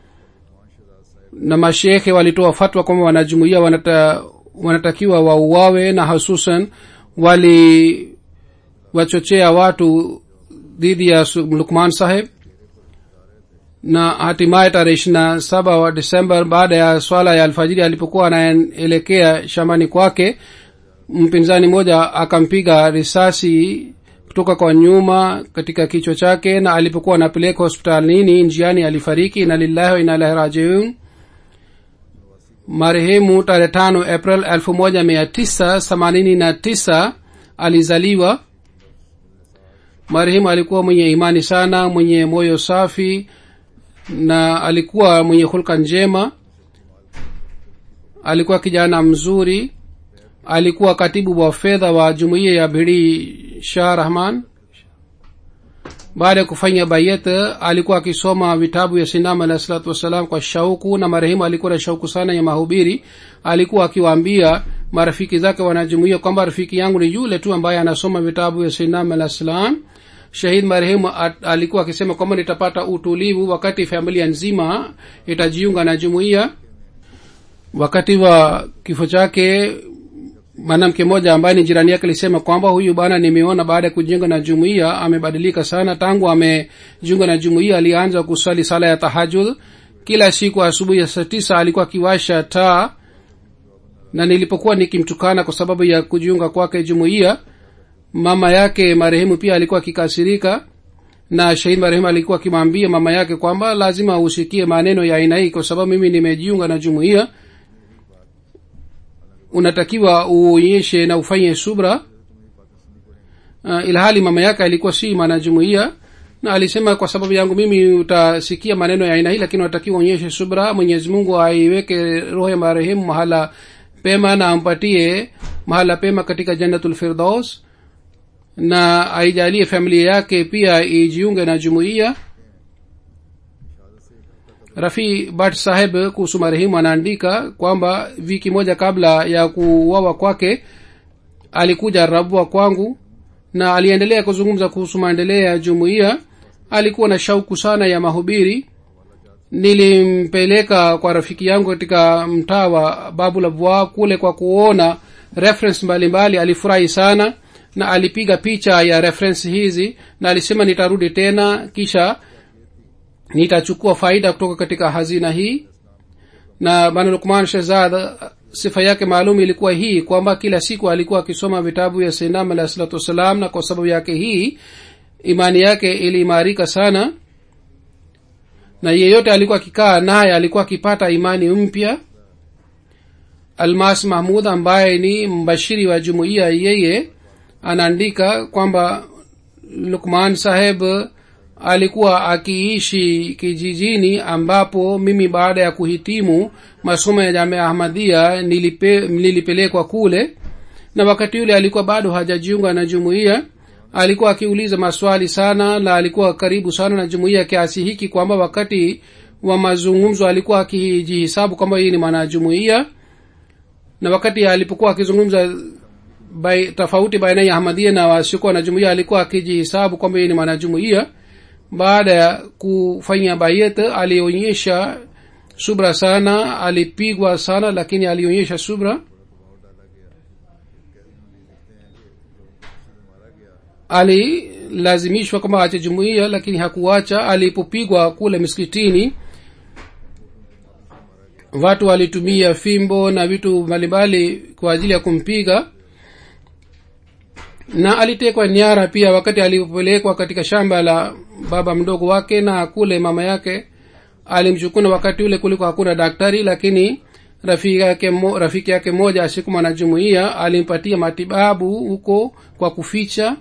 na mashekhe walitoa fatwa kwamba wanajumuia wanata, wanatakiwa wauawe na hususan waliwachochea watu dhidi ya lukman saheb na hatimaye tarehe ishirina saba wa desemba baada ya swala ya alfajiri alipokuwa anaelekea shambani kwake mpinzani mmoja akampiga risasi kutoka kwa nyuma katika kichwa chake na alipokuwa anapeleka hospitalini njiani alifariki na lillahi wa inalahi rajiun marehemu tarehe tano april elfu moja mia tisa themanini na tisa alizaliwa marehemu alikuwa mwenye imani sana mwenye moyo safi na alikuwa mwenye hulka njema alikuwa kijana mzuri alikuwa katibu wa fedha wa jumuiya ya bhidi shah rahman baada ya kufanya bayet alikuwa akisoma vitabu ya sinam alahi salatu wassalam kwa shauku na marehemu alikuwa na shauku sana ya mahubiri alikuwa akiwaambia marafiki zake wanajumuia kwamba rafiki yangu ni yule tu ambaye anasoma vitabu ya sinam alahi salam shahid marehemu alikuwa akisema kwamba nitapata utulivu wakati familia nzima itajiunga na jumuiya wakati wa kifo chake mwanamke mmoja ambaye ni jirani yake alisema kwamba huyu bana nimeona baada ya kujiunga na jumuiya amebadilika sana tangu amejiunga na jumuiya alianza kusali sala ya tahajud kila siku asubuhi ya saa tisa alikuwa akiwasha taa na nilipokuwa nikimtukana kwa sababu ya kujiunga kwake jumuiya mama yake marehemu pia alikuwa akikasirika na shahid marehemu alikuwa akimwambia mama yake kwamba lazima usikie maneno ya aina hii kwa sababu mimi nimejiunga na jumuiya unatakiwa uonyeshe na ufanye subra uh, ilhali mama yake alikuwa si mwanajumuiya na alisema kwa sababu yangu mimi utasikia maneno ya aina hii lakini unatakiwa uonyeshe subra mwenyezi mungu aiweke roho ya marehemu mahala pema na ampatie mahala pema katika jannatul firdaus na aijalie familia yake pia ijiunge na jumuiya rafi bat saheb kuhusu marehemu anaandika kwamba wiki moja kabla ya kuuawa kwake alikuja rabua kwangu na aliendelea kuzungumza kuhusu maendeleo ya jumuiya alikuwa na shauku sana ya mahubiri nilimpeleka kwa rafiki yangu katika mtaa wa babu labwa kule kwa kuona reference mbalimbali alifurahi sana na alipiga picha ya reference hizi na alisema nitarudi tena kisha nitachukua faida kutoka katika hazina hii na bana lukman shehzad sifa yake maalum ilikuwa hii kwamba kila siku alikuwa akisoma vitabu vya sinam alahi salatu wassalam na kwa sababu yake hii imani yake iliimarika sana na yeyote alikuwa akikaa naye alikuwa akipata imani mpya almas mahmud ambaye ni mbashiri wa jumuiya yeye anaandika kwamba lukman saheb alikuwa akiishi kijijini ambapo mimi baada ya kuhitimu masomo ya jamia ahmadia nilipe, nilipelekwa kule na wakati yule alikuwa bado hajajiunga na jumuiya alikuwa akiuliza maswali sana na alikuwa karibu sana na jumuiya kiasi hiki kwamba wakati wa mazungumzo alikuwa akijihisabu kwamba hii ni mwanajumuiya na wakati alipokuwa akizungumza bai, tofauti baina ya ahmadia na wasiokuwa na jumuiya alikuwa akijihisabu kwamba hii ni mwanajumuiya baada ya kufanya bayet alionyesha subra sana alipigwa sana lakini alionyesha subra alilazimishwa kwamba ache jumuiya lakini hakuacha alipopigwa kule miskitini watu walitumia fimbo na vitu mbalimbali kwa ajili ya kumpiga na alitekwa nyara pia wakati alipopelekwa katika shamba la baba mdogo wake na kule mama yake alimchukuna wakati ule kuliko hakuna daktari lakini rafiki yake mo, rafiki yake moja asiku mwanajumuia alimpatia matibabu huko kwa kuficha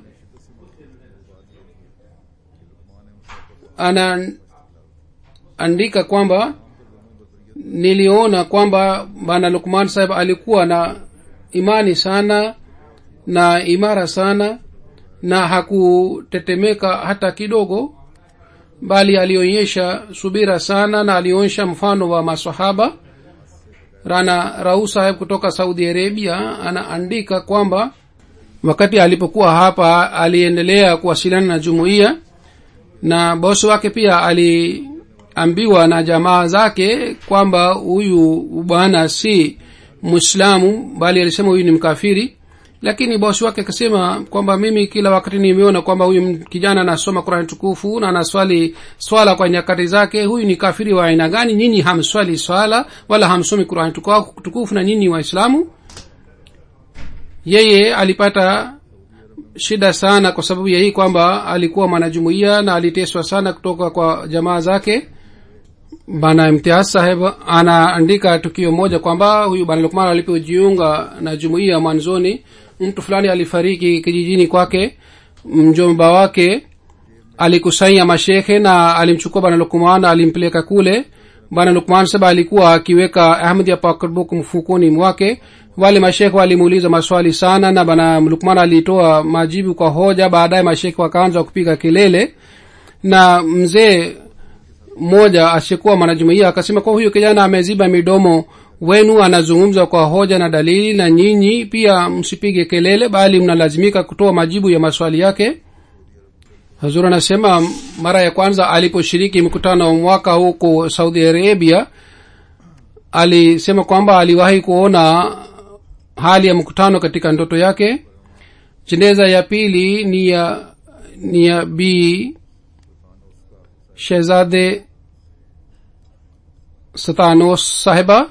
anaandika kwamba niliona kwamba bana lukman sahib alikuwa na imani sana na imara sana na hakutetemeka hata kidogo bali alionyesha subira sana na alionyesha mfano wa masahaba rana rau saheb kutoka saudi arabia anaandika kwamba wakati alipokuwa hapa aliendelea kuwasiliana na jumuiya na bosi wake pia aliambiwa na jamaa zake kwamba huyu bwana si mwislamu bali alisema huyu ni mkafiri lakini bosi wake akasema kwamba mimi kila wakati nimeona kwamba huyu kijana anasoma qurani tukufu na anaswali swala kwa nyakati zake huyu ni kafiri wa aina gani nyinyi hamswali swala wala hamsomi qurani tukufu na nyinyi waislamu yeye alipata shida sana kwa sababu ya hii kwamba alikuwa mwanajumuia na aliteswa sana kutoka kwa jamaa zake bana imtiaz saheb anaandika tukio moja kwamba huyu bana lukman alipojiunga na jumuia mwanzoni mtu fulani alifariki kijijini kwake mjomba wake alikusanya mashekhe na alimchukua bana lukman alimpeleka kule bana lukman saba alikuwa akiweka ahmdia pakbuk mfukoni mwake wale mashekhe walimuuliza maswali sana na bana lukman alitoa majibu kwa hoja baadaye mashekhe wakaanza kupiga kelele na mzee mmoja asiyekuwa mwanajumuia akasema kwa huyu kijana ameziba midomo wenu anazungumza kwa hoja na dalili na nyinyi pia msipige kelele bali mnalazimika kutoa majibu ya maswali yake hazur anasema mara ya kwanza aliposhiriki mkutano wa mwaka huko saudi arabia alisema kwamba aliwahi kuona hali ya mkutano katika ndoto yake jeneza ya pili ni ya ni ya bi shehzade satanos sahiba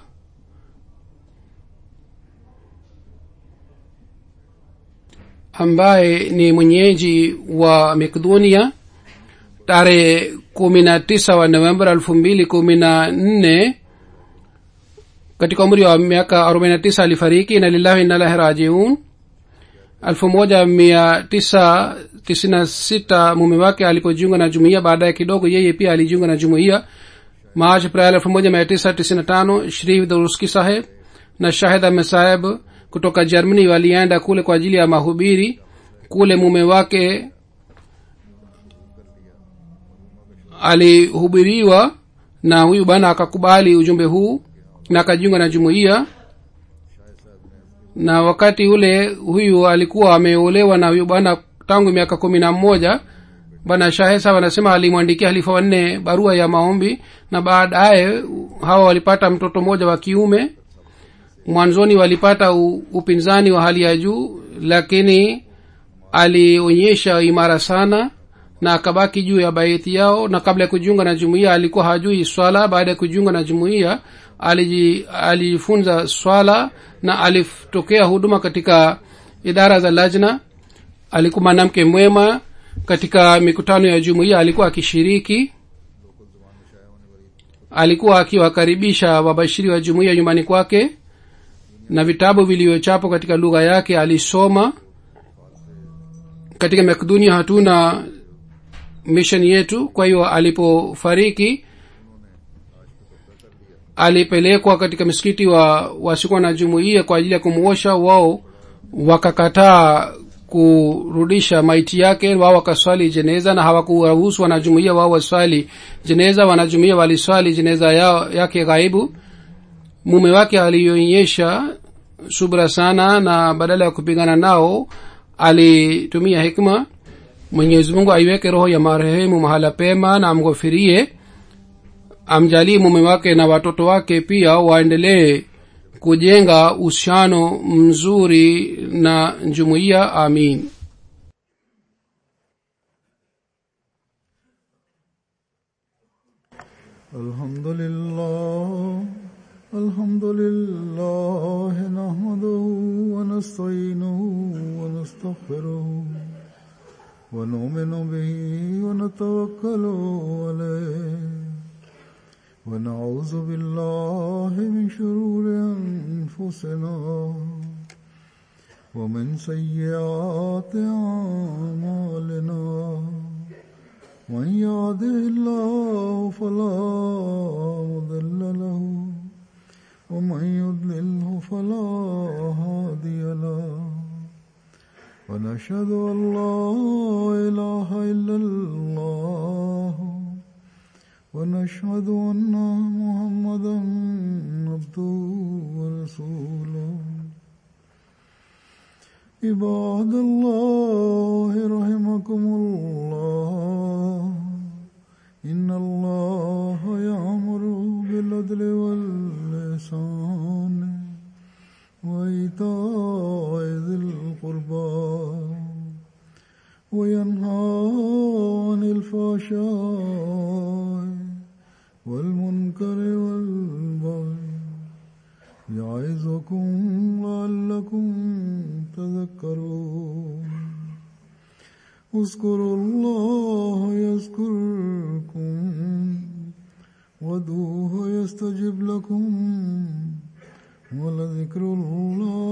ambaye ni mwenyeji wa makedonia tarehe kumi na tisa wa novemba elfu mbili kumi na nne katika umri wa miaka arobaini na tisa alifariki na lillahi inalahi rajiun elfu moja mia tisa tisini na sita mume wake alipojiunga na jumuiya baadaye kidogo yeye pia alijiunga na jumuiya march april elfu moja mia tisa tisini na tano shrif duruski saheb na shahid ahmed saheb kutoka germany walienda kule kwa ajili ya mahubiri kule mume wake alihubiriwa na huyu bana akakubali ujumbe huu na akajiunga na jumuiya na wakati ule huyu alikuwa ameolewa na huyu bwana tangu miaka kumi na mmoja bwana shahesa wanasema alimwandikia halifa wanne barua ya maombi na baadaye hawa walipata mtoto mmoja wa kiume mwanzoni walipata u, upinzani wa hali ya juu lakini alionyesha imara sana na akabaki juu ya baiti yao na kabla ya kujiunga na jumuiya alikuwa hajui swala baada ya kujiunga na jumuiya alijifunza swala na alitokea huduma katika idara za lajna alikuwa mwanamke mwema katika mikutano ya jumuiya alikuwa akishiriki alikuwa akiwakaribisha wabashiri wa jumuiya nyumbani kwake na vitabu vilivyochapo katika lugha yake alisoma katika makdunia hatuna misheni yetu kwa hiyo alipofariki alipelekwa katika msikiti wa wasikuwa na jumuiya kwa ajili ya kumuosha wao wakakataa kurudisha maiti yake wao wakaswali jeneza na hawakuwaruhusu wanajumuia wao waswali jeneza wanajumuia waliswali jeneza yao yake ghaibu mume wake alionyesha subra sana na badala ya kupigana nao alitumia hikma mwenyezi mungu aiweke roho ya marehemu mahala pema na amghofirie amjalie mume wake na watoto wake pia waendelee kujenga uhusiano mzuri na jumuiya amin الحمد لله الحمد لله نحمده ونستعينه ونستغفره ونؤمن به ونتوكل عليه ونعوذ بالله من شرور أنفسنا ومن سيئات أعمالنا من يهده الله فلا مضل له ومن يضلله فلا هادي له ونشهد أن لا إله إلا الله ونشهد أن محمدا عبده ورسوله عباد الله رحمكم الله إن الله يأمر بالعدل واللسان وإيتاء ذي القربى وينهى عن الفحشاء والمنكر والبغي يعظكم لعلكم تذكرون اذكروا الله يذكركم وادعوه يستجب لكم ولذكر الله